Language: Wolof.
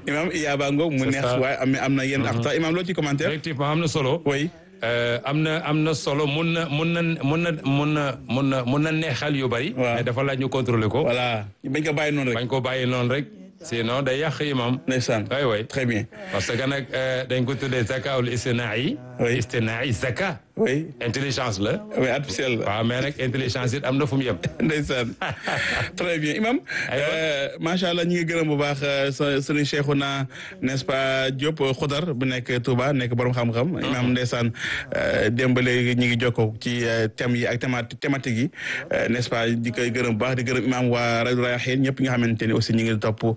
imam iyaaba ngoog mu C'est neex ça. waaye am am na yenn axta imam loo ci commentaire effectivement am na solo. oui Euh, am na am na solo mun na mun na mun na mun na mun na mun na neexal yu bari. Waaw. mais dafa laaj ñu contrôler ko. voilà bañ ko bàyyi noonu rek bañ ko bàyyi noonu rek. sinon day yàq imam. ndeysaan way way très bien parce que nag euh, dañ ko tuddee zakaawul istinaa'i. Oui. istinaa'i zaka. oui intelligence la. oui artificiel la waaw mais nag intelligence it am na fu mu yem. ndeysaan très bien imam Aywa. euh, macha allah ñi ngi gërëm bu baax euh, sa sëriñ Cheikhouna n'est-ce pas Diop Xudar bu nekk Touba nekk borom xam-xam imam ndeysaan euh, démb ba léegi ñi ngi jokkoo ci euh, thèmes yi ak théma thématique yi euh, n'est-ce pas di koy gërëm bu baax di gërëm imam waa rajo Rayaxin ñëpp ñi nga xamante ni aussi ñi ngi topp